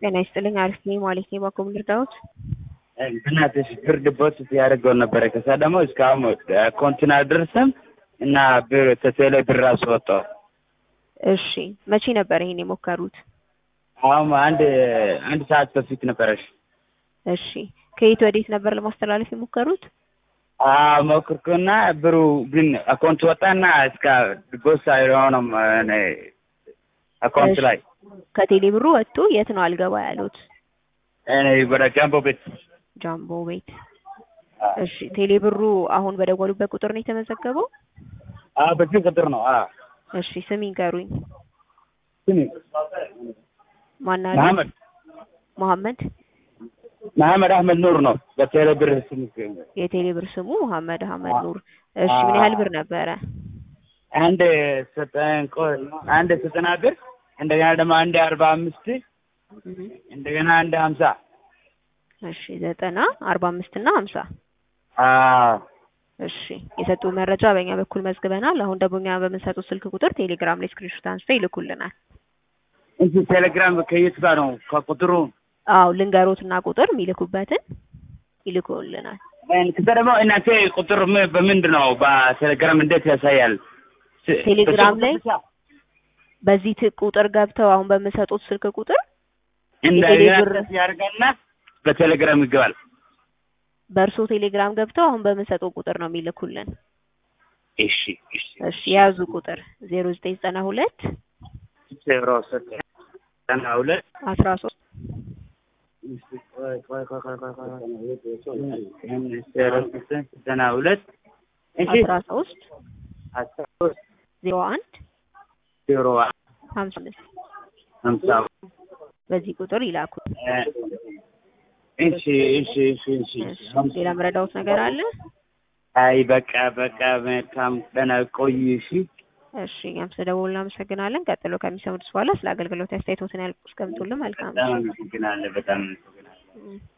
ጤና ይስጥልኝ። አሪፍ ነኝ ማለት ነው። ባኮ ምርዳዎት እናትሽ ብር ዲፖዚት ያደርገው ነበረ። ከዛ ደግሞ እስካሁን ኮንቲና አልደረሰም እና ብር ተቴሌ ብር ራሱ ወጣው። እሺ፣ መቼ ነበር ይሄን የሞከሩት? አሁን አንድ አንድ ሰዓት በፊት ነበረሽ። እሺ፣ ከየት ወዴት ነበር ለማስተላለፍ የሞከሩት? አዎ ሞክርኩና ብሩ ግን አካውንት ወጣና እስከ ዲፖዚት አይሆንም አካውንት ላይ ከቴሌ ብሩ ወጥቶ የት ነው አልገባ ያሉት? እኔ ወደ ጃምቦ ቤት ጃምቦ ቤት። እሺ ቴሌ ብሩ አሁን በደወሉበት ቁጥር ነው የተመዘገበው? አዎ በዚህ ቁጥር ነው። አዎ እሺ ስም ይንገሩኝ። ስሚ ማን አለ? መሐመድ መሐመድ መሐመድ አህመድ ኑር ነው በቴሌ ብር ስም የቴሌ ብር ስሙ መሐመድ አህመድ ኑር። እሺ ምን ያህል ብር ነበረ? አንድ ዘጠኝ ቆይ አንድ ዘጠና ብር እንደገና ደግሞ አንድ አርባ አምስት እንደገና አንድ ሀምሳ እሺ ዘጠና አርባ አምስት እና ሀምሳ አዎ እሺ የሰጡ መረጃ በእኛ በኩል መዝግበናል። አሁን ደግሞ እኛ በምንሰጡት ስልክ ቁጥር ቴሌግራም ላይ ስክሪንሾት አንስተው ይልኩልናል። እንጂ ቴሌግራም ከየት ጋር ነው ከቁጥሩ አዎ ልንገሮትና ቁጥር የሚልኩበትን ይልኩልናል። ከዛ ደግሞ እናንተ ቁጥር ም- በምንድን ነው በቴሌግራም እንዴት ያሳያል? ስ- ቴሌግራም ላይ በስልክ ብቻ? በዚህ ት- ቁጥር ገብተው አሁን በምሰጡት ስልክ ቁጥር እንደገና የቴሌ ብር- ፕሬስ ያደርጋልና በቴሌግራም ይገባል። በእርሶ ቴሌግራም ገብተው አሁን በምሰጠው ቁጥር ነው የሚልኩልን። እሺ እሺ እሺ የያዙ ቁጥር ዜሮ ዘጠኝ ዘጠና ሁለት ዜሮ ዘጠኝ ዘጠና ሁለት አስራ ሶስት ቆይ ቆይ ቆይ ቆይ ቆይ ቆይ ዜሮ ዘጠኝ ዘጠና ሁለት እሺ አስራ ሶስት አስራ ሶስት ዜሮ አንድ ዜሮ ሀምሳ አምስት ሀምሳ በዚህ ቁጥር ይላኩ። እሺ እሺ እሺ እሺ እሺ ሌላ መረዳውት ነገር አለ? አይ በቃ በቃ መልካም ቀን ቆይ እሺ እሺ እኛም ስለደወሉ እናመሰግናለን። ቀጥሎ ከሚሰሙት በኋላ ስለ አገልግሎት አስተያየቶትን ያልቁ እስከምትውልን መልካም በጣም አመሰግናለሁ በጣም አመሰግናለሁ ነው።